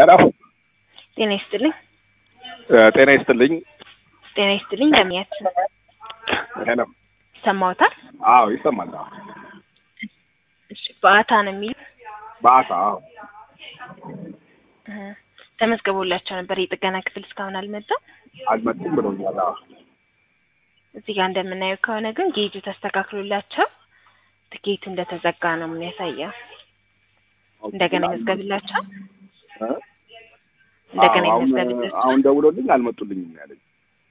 ሄሎ ጤና ይስጥልኝ። ጤና ይስጥልኝ። ጤና ይስጥልኝ። ለሚያት ሄሎ ይሰማዎታል? አዎ ይሰማል። አዎ እሺ፣ በአታ ነው የሚሉ በአሳ አዎ እ ተመዝግቦላቸው ነበር። የጥገና ክፍል እስካሁን አልመጣም። አልመጡም ብሎኛል። አዎ እዚህ ጋር እንደምናየው ከሆነ ግን ጌጁ ተስተካክሎላቸው ትኬቱ እንደተዘጋ ነው የሚያሳየው። እንደገና ይመዝገብላቸው እ? እንደገና አዎ፣ አሁን ይመዝገብላቸው። አሁን ደውሎልኝ አልመጡልኝም ነው ያለኝ።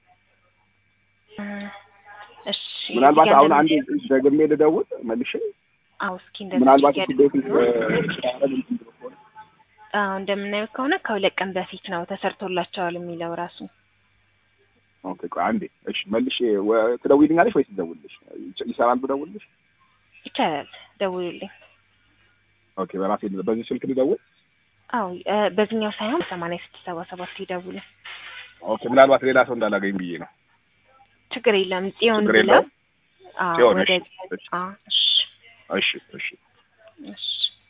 እ እሺ ምናልባት እዚህ ጋር አሁን አንድ እንደምናየው- ደግሜ ልደውል መልሼ አዎ እስኪ እንደዚህ ምናልባት ያድርጉ። ቤት እንትን ብሎ ከሆነ አዎ እንደምናየው ከሆነ ከሁለት ቀን በፊት ነው ተሰርቶላቸዋል የሚለው ራሱ። ኦኬ ቆይ አንዴ እሺ መልሼ ወ- ትደውይልኛለሽ ወይስ ትደውልልሽ ይች- ይሰራል ብደውልልሽ ይቻላል፣ ደውሉልኝ። ኦኬ በራሴ በዚህ ስልክ ልደውል አዎ እ በዚህኛው ሳይሆን ሰማንያ ስድስት ሰባ ሰባት ይደውሉ። ኦኬ ምናልባት ሌላ ሰው እንዳላገኝ ብዬ ነው ችግር የለም ጽዮን ችግር ብለው የለውም አዎ ጽዮን፣ ወደ እሺ፣ እሺ። አዎ እሺ እሺ እሺ እሺ